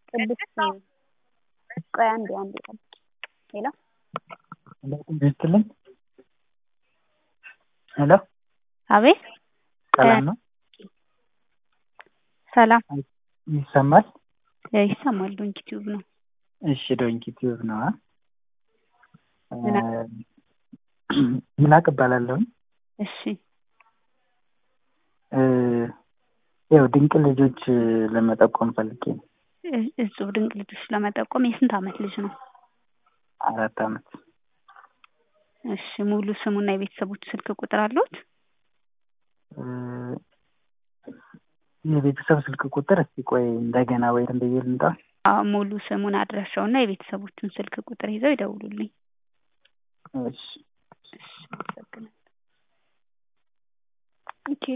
ቅድስት ቆይ አንዴ አንዴ ጠብቂ ሄሎ ይስጥልኝ ሄሎ አቤት ሰላም ነው ሰላም ይሰማል ይሰማል ዶንኪ ቲዩብ ነው እሺ ዶንኪ ቲዩብ ነው ምን ይላቅ እባላለሁኝ እሺ ያው ድንቅ ልጆች ለመጠቆም ፈልጌ ነው እጹብ ድንቅ ልጆች ለመጠቆም የስንት አመት ልጅ ነው አራት አመት እሺ ሙሉ ስሙና የቤተሰቦች ስልክ ቁጥር አለዎት የቤተሰብ ስልክ ቁጥር እስቲ ቆይ እንደገና ወይ ብዬ ልምጣ አዎ ሙሉ ስሙን አድራሻውና የቤተሰቦቹን ስልክ ቁጥር ይዘው ይደውሉልኝ እሺ እሺ አመሰግናለሁ